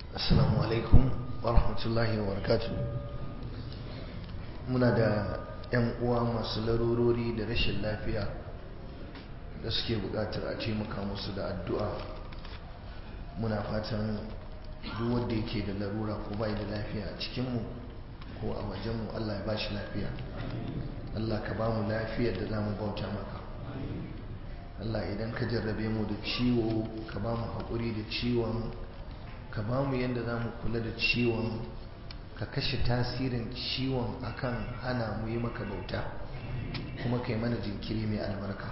assalamu alaikum wa rahmatullahi wa barakatuh muna da 'yan uwa masu larurori da rashin lafiya da suke buƙatar a taimaka musu da addu'a muna fatan duk wanda yake da larura ko bai da lafiya a cikinmu ko a wajenmu Allah ya bashi lafiya Allah ka ba mu lafiyar da za mu bauta maka Allah idan ka jarrabe mu da ciwo ka ba mu haƙuri da ciwon ka ba mu yadda za mu kula da ciwon ka kashe tasirin ciwon akan hana mu yi maka bauta kuma kai mana jinkiri mai albarka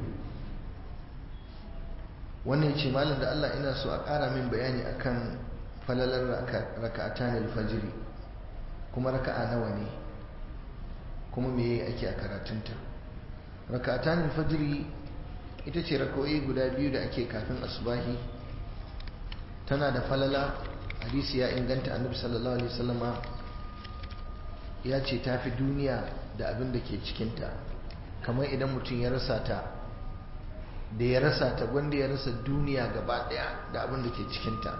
wannan ce malam da Allah ina so a ƙara min bayani akan falalar raka'atan alfajiri kuma raka'a nawa ne kuma me ake a karatunta raka'atan alfajiri ita ce raka'o'i guda biyu da ake kafin asubahi tana da falala hadisi ya inganta annabi sallallahu alaihi wasallama ya ce ta fi duniya da abin da ke cikinta kamar idan mutum ya rasa ta da ya rasa ta gwanda ya rasa duniya gaba daya da abin da ke cikinta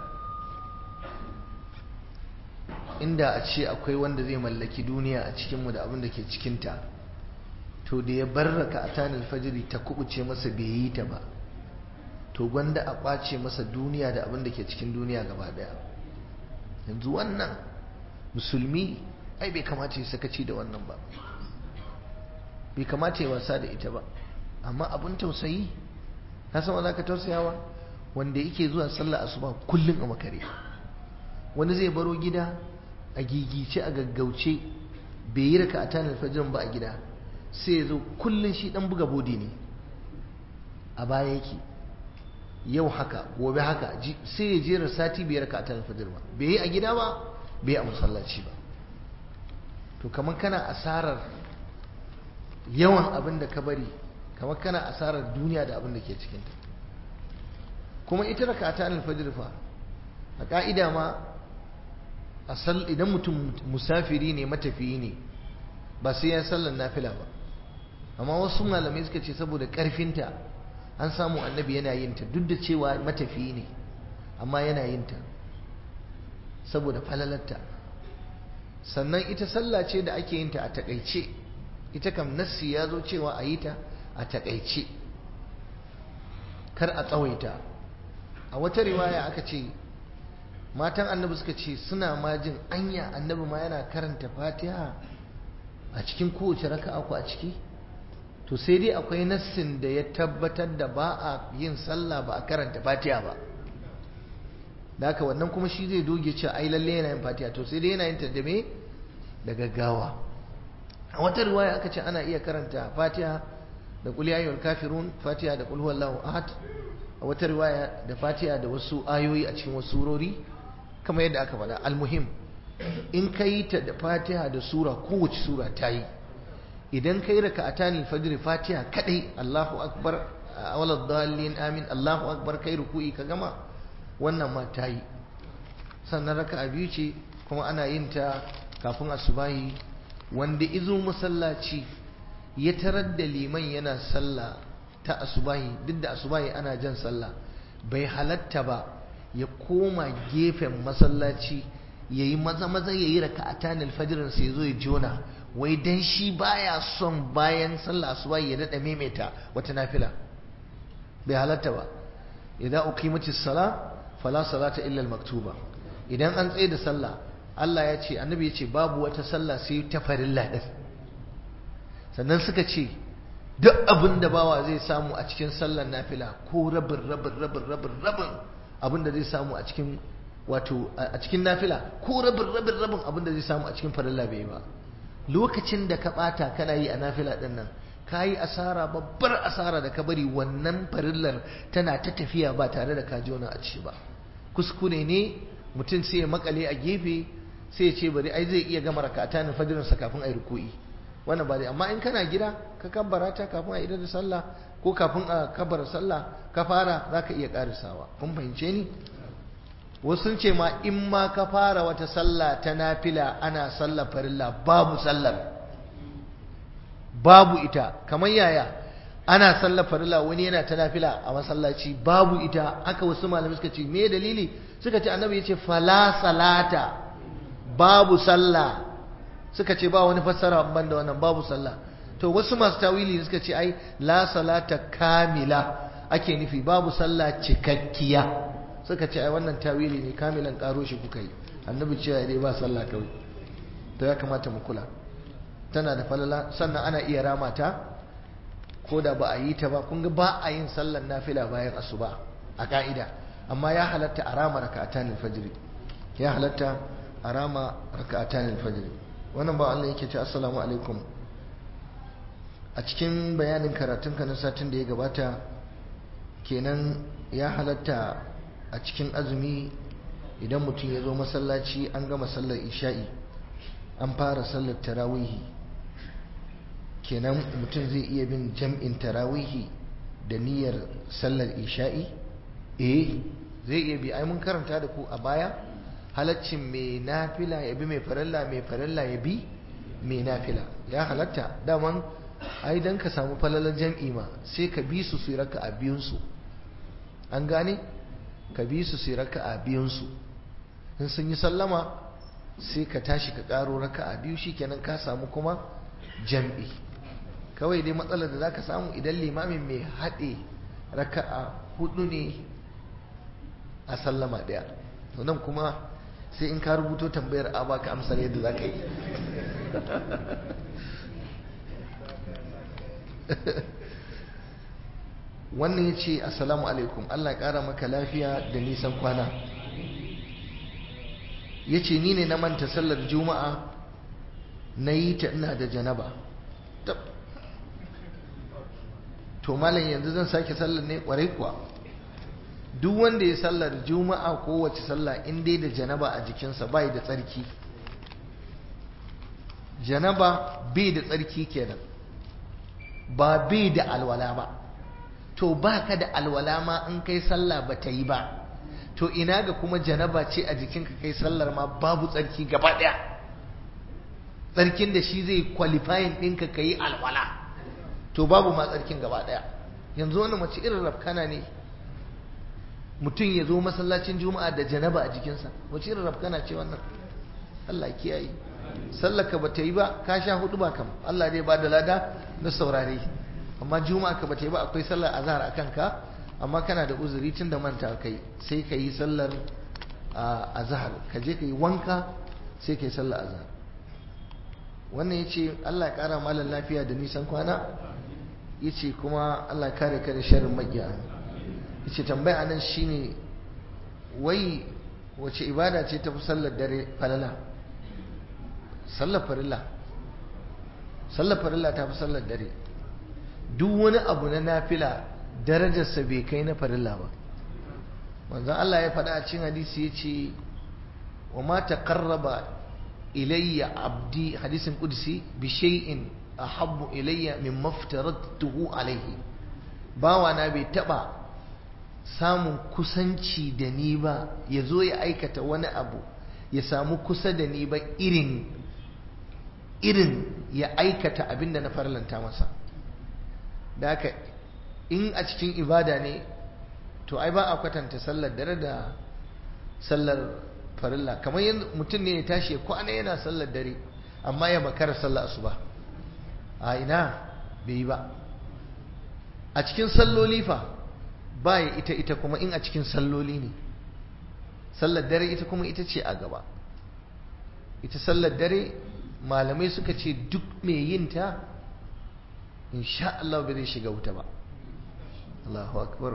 inda a ce akwai wanda zai mallaki duniya a cikinmu da abin da ke cikinta to da ya barraka a tanin fajiri ta kubuce masa bai yi ta ba to gwanda a kwace masa duniya da abin da ke cikin duniya gaba daya yanzu wannan musulmi ai bai kamata ya sakaci da wannan ba bai kamata ya wasa da ita ba amma abin tausayi ka san wanda ka tausayawa wanda yake zuwa sallah asuba kullum a makare wani zai baro gida a gigice a gaggauce bai yi raka a tanar fajirin ba a gida sai ya zo kullum shi dan buga bodi ne a baya yake yau haka gobe haka sai ya jera sati biyar ka ta fajr ba bai yi a gida ba bai yi a masallaci ba to kamar kana asarar yawan abin da ka bari kamar kana asarar duniya da abin da ke cikinta kuma ita raka ta alfajir fa a ka'ida ma asal idan mutum musafiri ne matafiyi ne ba sai ya sallar nafila ba amma wasu malamai suka ce saboda karfinta an samu annabi yana yin ta duk da cewa matafiyi ne amma yana yin ta saboda falalarta sannan ita sallah ce da ake yin ta a takaice ita kam nassi ya zo cewa a yi ta a takaice kar a tsawaita a wata riwaya aka ce matan annabi suka ce suna ma jin anya annabi ma yana karanta fatiha a cikin kowace raka'a ko a ciki to sai dai akwai nassin da ya tabbatar da ba a yin sallah ba a karanta fatiha ba da haka wannan kuma shi zai doge cewa ai lalle yana yin fatiha to sai dai yana yin ta da me da gaggawa a wata riwaya aka ce ana iya karanta fatiha da qul ya ayyuhal kafirun fatiha da qul huwallahu ahad a wata riwaya da fatiha da wasu ayoyi a cikin wasu surori kamar yadda aka faɗa almuhim in ka yi ta da fatiha da sura kowace sura ta yi idan kai raka'atan fajr fatiha kadai Allahu akbar awalad dallin amin Allahu akbar kai ruku'i ka gama wannan ma tayi sannan raka'a biyu ce kuma ana yin ta kafin asubahi wanda izo masallaci ya tarar da liman yana sallah ta asubahi duk da asubahi ana jan sallah bai halatta ba ya koma gefen masallaci yayi maza maza yayi raka'atan alfajr sai zo ya jona wai dan shi baya son bayan sallah asuba ya dada maimaita wata nafila bai halatta ba idan uqimatis sala fala salata illa maktuba idan an tsaye da sallah Allah ya ce annabi ya ce babu wata sallah sai ta farilla din sannan suka ce duk abin da bawa zai samu a cikin sallar nafila ko rabin rabin rabin rabin rabin abin da zai samu a cikin wato a cikin nafila ko rabin rabin rabin abin da zai samu a cikin farilla bai ba lokacin da ka bata kana yi a nafila din nan ka yi asara babbar asara da ka bari wannan farillar tana ta tafiya ba tare da ka jona a ci ba kuskure ne mutum sai ya makale a gefe sai ya ce bari ai zai iya gama rakata na fajirinsa kafin a yi ruku'i wannan ba dai amma in kana gida ka kabbara ta kafin a idar da sallah ko kafin a kabbara sallah ka fara za ka iya karisawa kun fahimce ni wasu sun ce ma in ma ka fara wata sallah ta nafila ana sallar farilla babu sallar babu ita kamar yaya ana sallar farilla wani yana ta nafila a masallaci babu ita haka wasu malamai suka ce me dalili suka ce annabi ya ce fala salata babu sallah suka ce ba wani fassara ban da wannan babu sallah to wasu masu tawili suka ce ai la salata kamila ake nufi babu sallah cikakkiya suka ce ai wannan tawili ne kamilan karo shi kuka yi annabi cewa dai ba sallah kawai to ya kamata mu kula tana da falala sannan ana iya rama ta ko da ba a yi ta ba kun ga ba a yin sallar nafila bayan asuba a ka'ida amma ya halatta a rama raka'atan fajr ya halatta a rama raka'atan fajr wannan ba Allah yake ce assalamu alaikum a cikin bayanin karatunka na satin da ya gabata kenan ya halatta a cikin azumi idan mutum ya zo masallaci an gama sallar isha'i an fara sallar tarawihi kenan mutum zai iya bin jam'in tarawihi da niyyar sallar isha'i eh zai iya bi ai mun karanta da ku a baya halaccin mai nafila ya bi mai farilla mai farilla ya bi mai nafila ya halatta daman ai dan ka samu falalar jam'i ma sai ka bi su su raka a biyunsu an gane ka bi su su raka a biyunsu in sun yi sallama sai ka tashi ka karo raka a biyu shikenan ka samu kuma jam'i kawai dai matsalar da zaka samu idan limamin mai haɗe raka a hudu ne a sallama ɗaya to nan kuma sai in ka rubuto tambayar a baka amsar yadda za ka yi wannan ya ce assalamu alaikum Allah ya ƙara maka lafiya da nisan kwana ya ce ni ne na manta sallar juma'a na yi ta ina da janaba to malam yanzu zan sake sallar ne kwarai kuwa duk wanda ya sallar juma'a ko wace sallah in dai da janaba a jikinsa bai da tsarki janaba bai da tsarki kenan ba bai da alwala ba to baka da alwala ma in kai sallah ba ta yi ba to ina ga kuma janaba ce a jikinka kai sallar ma babu tsarki gaba ɗaya tsarkin da shi zai qualifying ɗinka ka yi alwala to babu ma tsarkin gaba ɗaya yanzu wani mace irin rafkana ne mutum ya zo masallacin juma'a da janaba a jikinsa wace irin rafkana ce wannan Allah kiyaye sallaka ba ta yi ba ka sha hudu ba kam Allah zai ba da lada na saurare amma juma'a ka ba ta yi ba akwai sallar azhar a kanka amma kana da uzuri tun da manta kai sai ka yi sallar azhar ka je ka yi wanka sai ka yi sallar azhar wannan ya ce Allah ya kara malar lafiya da nisan kwana ya ce kuma Allah ya kare ka da sharrin magiya ya ce tambaya nan shine wai wace ibada ce ta fi sallar dare falala sallar farilla sallar farilla ta fi sallar dare duk wani abu na nafila darajarsa bai kai na farilla ba manzon Allah ya faɗa a cikin hadisi ya ce wa ma taqarraba ilayya abdi hadisin qudsi bi shay'in ahabbu ilayya mimma aftaradtuhu alayhi bawa na bai taba samun kusanci da ni ba ya zo ya aikata wani abu ya samu kusa da ni ba irin irin ya aikata abin da na farlanta masa da haka in a cikin ibada ne to ai ba a kwatanta sallar dare da sallar farilla kamar yadda mutum ne ya tashi ya kwana yana sallar dare amma ya makara sallar asuba a ina bai yi ba a cikin salloli fa ba ya ita ita kuma in a cikin salloli ne sallar dare ita kuma ita ce a gaba ita sallar dare malamai suka ce duk mai yin ta insha Allah bai zai shiga wuta ba Allahu akbar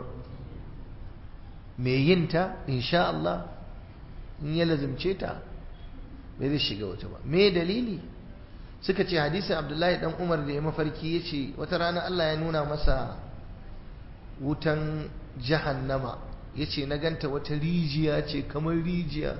mai yin ta insha Allah in ya lazimce ta bai zai shiga wuta ba me dalili suka ce hadisin Abdullahi dan Umar da ya mafarki ya ce wata rana Allah ya nuna masa wutan jahannama ya ce na ganta wata rijiya ce kamar rijiya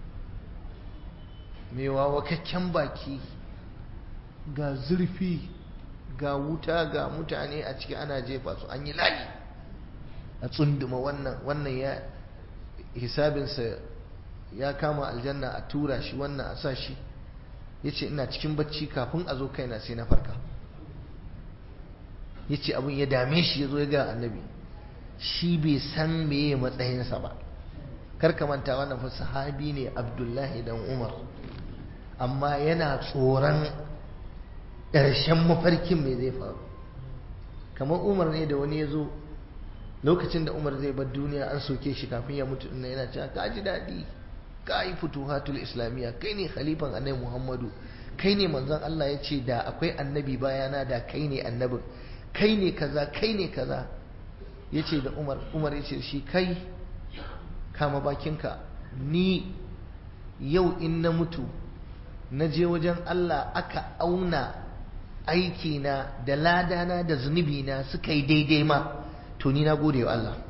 mai wawakakken baki ga zurfi ga wuta ga mutane a ciki ana jefa su an yi layi a tsunduma wannan wannan ya hisabinsa ya kama aljanna a tura shi wannan a sa shi ya ce ina cikin bacci kafin a zo kaina sai na farka ya ce abin ya dame shi ya zo ya ga annabi shi bai san meye matsayinsa ba kar ka manta wannan fa sahabi ne abdullahi dan umar amma yana tsoron ƙarshen mafarkin mai zai faru kamar umar ne da wani ya zo lokacin da umar zai bar duniya an soke shi kafin ya mutu ina yana cewa ka ji daɗi ka yi futuhatul islamiyya kai ne khalifan annabi muhammadu kai ne manzon Allah ya ce da akwai annabi bayana da kai ne annabin kai ne kaza kai ne kaza ya ce da umar umar ya ce shi kai kama bakinka ni yau in na mutu na je wajen Allah aka auna aikina da ladana da zunubina suka yi daidai ma to ni na gode wa Allah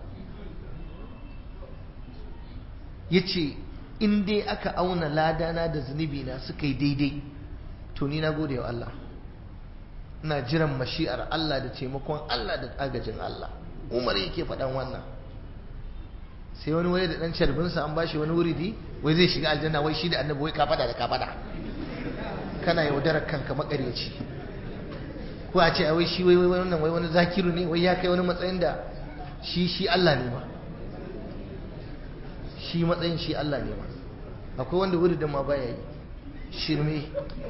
ya ce in dai aka auna ladana da zunubina suka yi daidai to ni na gode wa Allah ina jiran mashi'ar Allah da taimakon Allah da agajin Allah umar yake faɗan wannan sai wani waye da ɗan carbinsa an bashi wani wuridi wai zai shiga aljanna wai shi da annabi wai kafada da kafada kana yaudarar kanka makaryaci ko a ce wai shi wai wannan wai wani zakiru ne wai ya kai wani matsayin da shi shi Allah ne ma shi matsayin shi Allah ne ma akwai wanda wuridin ma baya yi shirme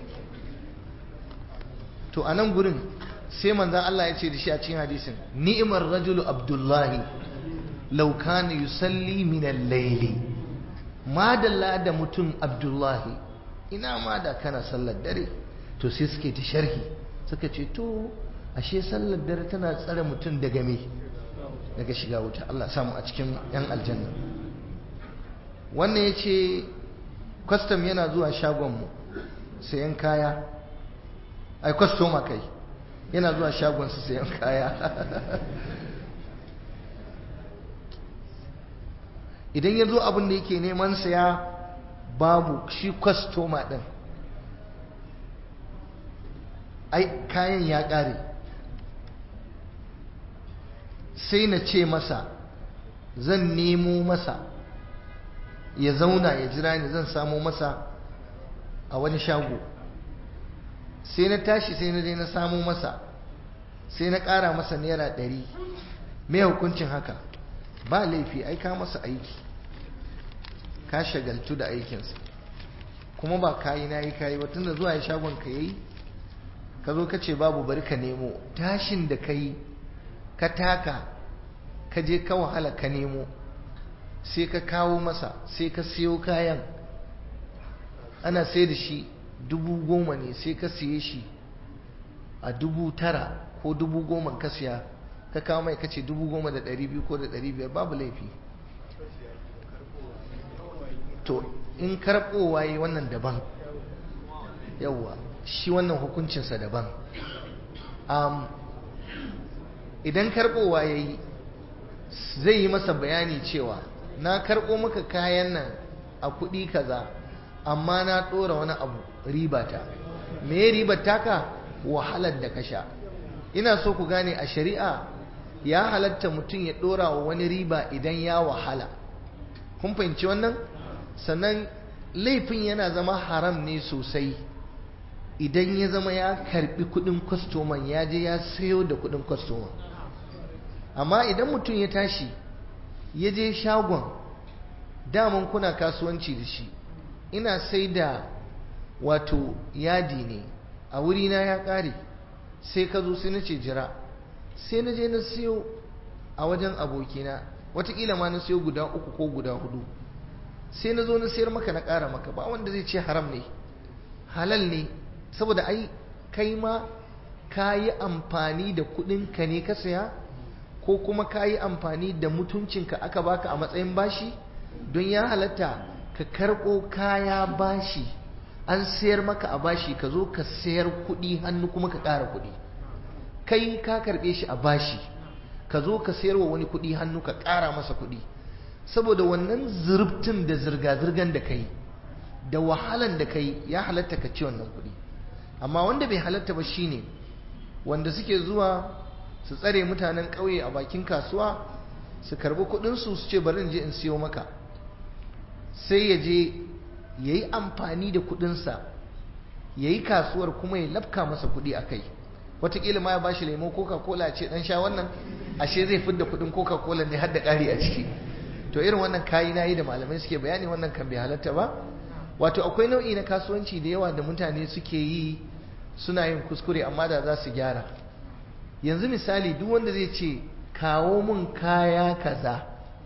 to a nan gurin sai manzan Allah ya ce da shi a cikin hadisin ni'imar rajulu abdullahi law kana yusalli min al-layli madalla da mutum abdullahi ina ma da kana sallar dare to sai suke ta sharhi suka ce to ashe sallar dare tana tsare mutum daga me daga shiga wuta Allah samu a cikin yan aljanna wannan ya ce kwastam yana zuwa shagonmu sayan kaya ai kwastoma kai yana zuwa shagonsu sayan kaya idan ya zo abin da yake neman saya babu shi kwastoma ɗin ai kayan ya ƙare sai na ce masa zan nemo masa ya zauna ya jira ni zan samo masa a wani shago sai na tashi sai na je na samo masa sai na ƙara masa naira ɗari mai hukuncin haka ba laifi ai ka masa aiki ka shagaltu da aikinsa kuma ba kayi na yi kayi watan da zuwa ya shagon ka yi ka zo ka ce babu bari ka nemo tashin da ka yi ka taka ka je ka wahala ka nemo sai ka kawo masa sai ka siyo kayan ana sai da shi dubu goma ne sai ka siye shi a dubu tara ko dubu goma ka siya ka kawo mai kace dubu goma da ɗari biyu ko da ɗari biyar babu laifi to in karɓowa yi wannan daban yawwa shi wannan hukuncinsa daban idan karɓowa ya yi zai yi masa bayani cewa na karɓo maka kayan nan a kuɗi kaza amma na ɗora wani abu ribata me ribar taka wahalar da ka sha ina so ku gane a shari'a ya halatta mutum ya ɗora wa wani riba idan ya wahala kun fahimci wannan sannan laifin yana zama haram ne sosai idan ya zama ya karbi kudin kwastoman ya je ya sayo da kudin kwastoman amma idan mutum ya tashi ya je shagon daman kuna kasuwanci da shi ina sai da wato yadi ne a wurina ya ƙare sai ka zo sai na ce jira sai na je na siyo a wajen abokina watakila ma na siyo guda uku ko guda hudu sai na zo na sayar maka na ƙara maka ba wanda zai ce haram ne halal ne saboda ai kai ma ka yi amfani da kuɗinka ne ka saya ko kuma ka yi amfani da mutuncinka aka baka a matsayin bashi don ya halatta ka karɓo kaya bashi an sayar maka a bashi ka zo ka sayar kuɗi hannu kuma ka ƙara kuɗi kai ka karɓe shi a bashi ka zo ka sayar wa wani kuɗi hannu ka ƙara masa kuɗi saboda wannan zurbtin da zirga-zirgan da kai da wahalan da kai ya halatta ka ci wannan kuɗi amma wanda bai halatta ba shine wanda suke zuwa su tsare mutanen ƙauye a bakin kasuwa su karbi kuɗinsu su ce bari in je in siyo maka sai ya je ya yi amfani da kuɗinsa ya yi kasuwar kuma ya lafka masa kuɗi a kai wataƙila ma ya bashi lemo coca cola ce dan sha wannan ashe zai fidda kuɗin coca cola ne har da ƙari a ciki to irin wannan kayi na yi da malamai suke bayani wannan kan bai halatta ba wato akwai nau'i na kasuwanci da yawa da mutane suke yi suna yin kuskure amma da za su gyara yanzu misali duk wanda zai ce kawo mun kaya kaza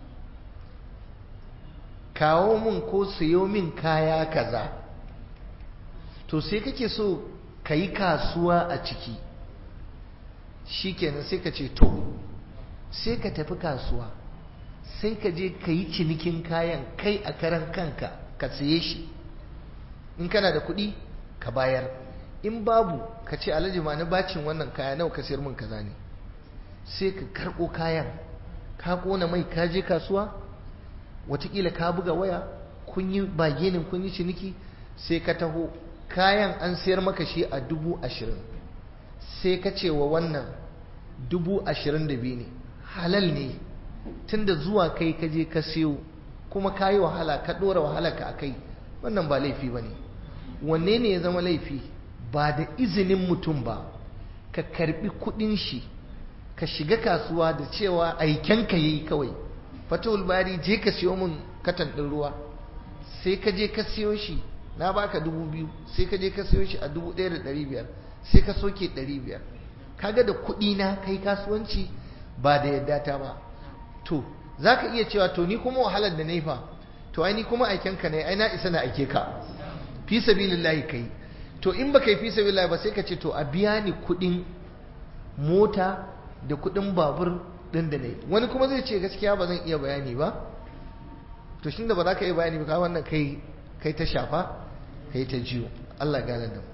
kawo mun ko siyo min kaya kaza to sai kake so ka yi kasuwa a ciki shikenan sai ka ce to sai ka tafi kasuwa sai ka je ka yi cinikin kayan kai a karan kanka ka siye shi in kana da kuɗi ka bayar in babu ka ce alhaji ma na bacin wannan kaya nawa ka sayar min kaza ne sai ka karɓo kayan ka ƙona mai ka je kasuwa watakila ka buga waya kun yi bagenin kun yi ciniki sai ka taho kayan an sayar maka shi a dubu ashirin sai ka ce wa wannan dubu ashirin da biyu ne halal ne tunda zuwa kai ka je ka siyo kuma ka yi wahala ka ɗora wahala ka a kai wannan ba laifi ba ne wanne ne ya zama laifi ba da izinin mutum ba ka karbi kudin shi ka shiga kasuwa da cewa aiken ka yi kawai fatawul bari je ka siyo min katan ɗin ruwa sai ka je ka siyo shi na baka dubu biyu sai ka je ka siyo shi a dubu ɗaya da ɗari biyar sai ka soke ɗari biyar kaga da kuɗi na kai kasuwanci ba da yadda ta ba to za ka iya cewa to ni kuma wahalar da na yi fa to ai ni kuma aiken ka ne ai na isa na aike ka fi sabilillahi kai to in baka yi fi sabilillahi ba sai ka ce to a biya ni kuɗin mota da kuɗin babur ɗin da na yi wani kuma zai ce gaskiya ba zan iya bayani ba to shi da ba za ka iya bayani ba ka wannan kai kai ta shafa kai ta jiyo Allah gane da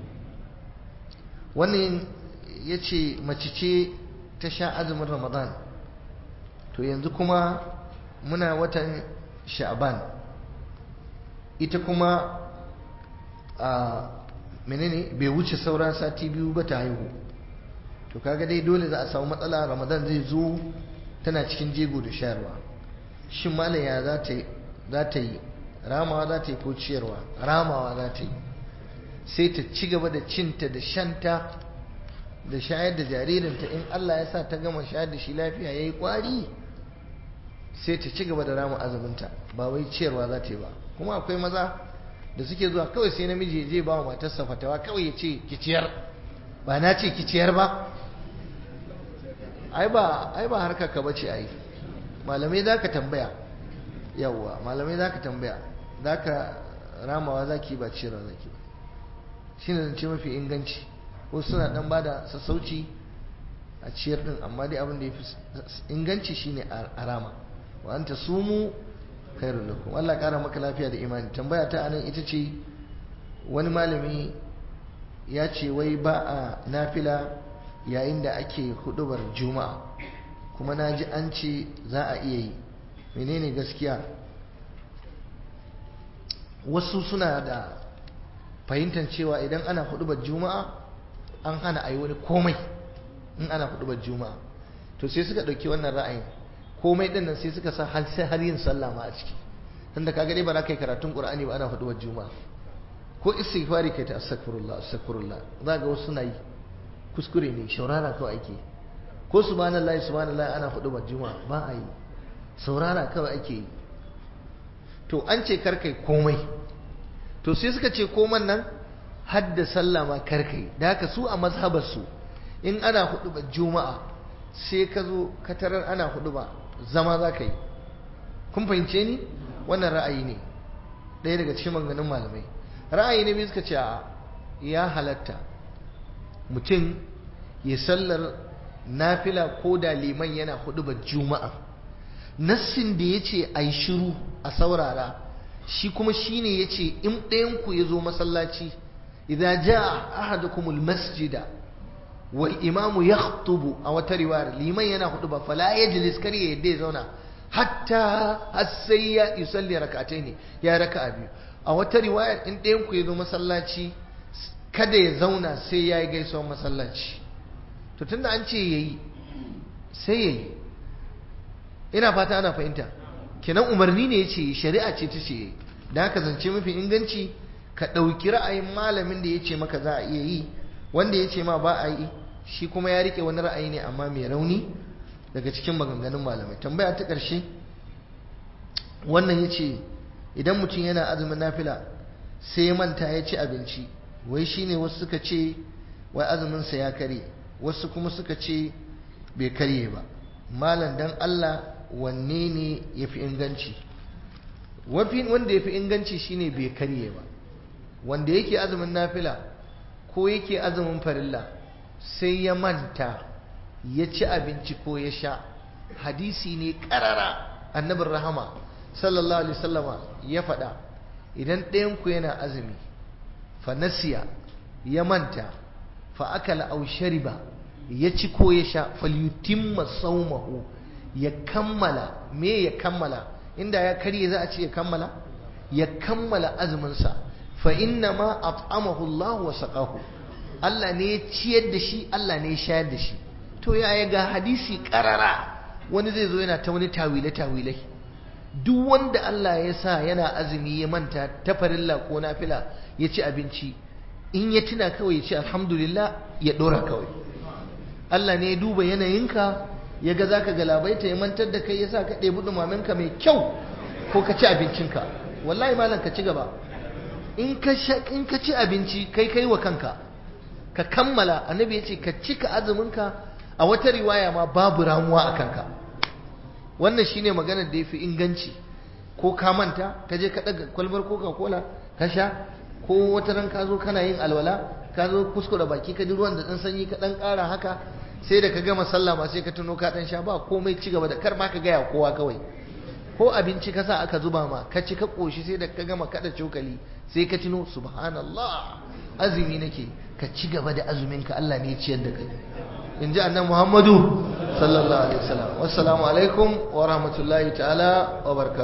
wannan ya ce mace ce ta sha azumin ramadan to yanzu kuma muna watan sha'ban ita kuma a menene bai wuce sauran sati biyu ba ta haihu to kaga dai dole za a samu matsala ramadan zai zo tana cikin jego da shayarwa shin malaya za ta yi ramawa za ta yi ko ciyarwa ramawa za ta yi sai ta ci gaba da cinta da shanta da shayar da jaririnta in Allah ya sa ta gama shayar da shi lafiya ya yi kwari sai ta ci gaba da rama azuminta ba wai ciyarwa za ta yi ba kuma akwai maza da suke zuwa kawai sai namiji ya je ba wa matarsa fatawa kawai ya ce ki ciyar ba na ce ki ciyar ba ai ba ai ba harka ka bace ai malamai za ka tambaya yawwa malamai za ka tambaya za ka ramawa za ki ba ciyarwa za ki ba shi ne zance mafi inganci ko suna dan ba da sassauci a ciyar din amma dai abin da ya fi inganci shine a rama wa anta sumu khairul lakum Allah kara maka lafiya da imani tambaya ta anan ita ce wani malami ya ce wai ba a nafila yayin da ake hudubar juma'a kuma na ji an ce za a iya yi menene gaskiya wasu suna da fahimtar cewa idan ana hudubar juma'a an hana a yi wani komai in ana hudubar juma'a to sai suka ɗauki wannan ra'ayin komai ɗin nan sai suka sa har yin sallah ma a ciki tunda kaga dai ba za ka yi karatun qur'ani ba ana hudubar juma'a ko istighfari kai ta astaghfirullah astaghfirullah za ga wasu suna yi kuskure ne shaurara kawai ake ko subhanallahi subhanallahi ana hudubar juma'a ba a yi saurara kawai ake yi to an ce karkai komai to sai suka ce koman nan hadda sallah ma karkai da haka su a mazhabarsu in ana hudu ba juma'a sai ka zo ka tarar ana hudu ba zama za ka yi kun fahimce ni wannan ra'ayi ne ɗaya daga cikin maganganun malamai ra'ayi ne biyu suka ce a ya halatta mutum ya sallar nafila ko da liman yana hudu ba juma'a nassin da ya ce a yi shiru a saurara shi kuma shi ne ya ce in ɗayanku ya zo masallaci idan ja ahadukumul masjida wal imamu ya a wata riwayar liman yana hudu ba fala ya jilis kar ya yadda ya zauna hatta har sai ya yusalli rakatai ne ya raka a biyu a wata riwayar in ɗayanku ya zo masallaci kada ya zauna sai ya yi gaisuwar masallaci to tunda an ce ya yi sai ya yi ina fata ana fahimta kenan umarni ne ya ce shari'a ce ta ce da haka zance mafi inganci ka ɗauki ra'ayin malamin da ya ce maka za a iya yi wanda ya ce ma ba a yi shi kuma ya rike wani ra'ayi ne amma mai rauni daga cikin maganganun malamai tambaya ta ƙarshe wannan ya ce idan mutum yana azumin nafila sai ya manta ya ci abinci wai shine wasu suka ce wai azuminsa ya karye wasu kuma suka ce bai karye ba malam dan Allah wanne ne ya fi inganci wanda ya fi inganci shine bai karye ba wanda yake azumin nafila ko yake azumin farilla sai ya manta ya ci abinci ko ya sha hadisi ne karara annabin rahama sallallahu alaihi wasallama ya faɗa idan ɗayanku yana azumi fa nasiya ya manta fa akala aw shariba ya ci ko ya sha falyutimma sawmahu ya kammala me ya kammala inda ya karye za a ce ya kammala ya kammala azuminsa fa inna ma at'amahu Allah wa saqahu Allah ne ya ciyar da shi Allah ne ya shayar da shi to ya ga hadisi karara wani zai zo yana ta wani tawile tawilai duk wanda Allah ya sa yana azumi ya manta ta farilla ko nafila ya ci abinci in ya tuna kawai ya ce alhamdulillah ya dora kawai Allah ne ya duba yanayinka ya ga zaka galabaita ya mantar da kai ya sa ka ɗebi ɗumaminka mai kyau ko ka ci abincinka wallahi malam ka ci gaba in ka in ka ci abinci kai kai wa kanka ka kammala annabi ya ce ka cika azuminka a wata riwaya ma babu ramuwa a kanka wannan shine maganar da yafi inganci ko ka manta ka je ka daga kwalbar coca cola ka sha ko wata ran ka zo kana yin alwala ka zo kuskura baki ka ji ruwan da dan sanyi ka dan ƙara haka sai da ka gama sallah ma sai ka tuno ka dan sha ba komai ci gaba da kar ma ka gaya kowa kawai ko abinci ka sa aka zuba ma ka ci ka koshi sai da ka gama kada cokali sai ka tuno subhanallah azumi nake ka ci gaba da azumin ka Allah ne ya ciyar da kai in ji annan muhammadu sallallahu alaihi wasallam wassalamu alaikum wa rahmatullahi ta'ala wa barakatuh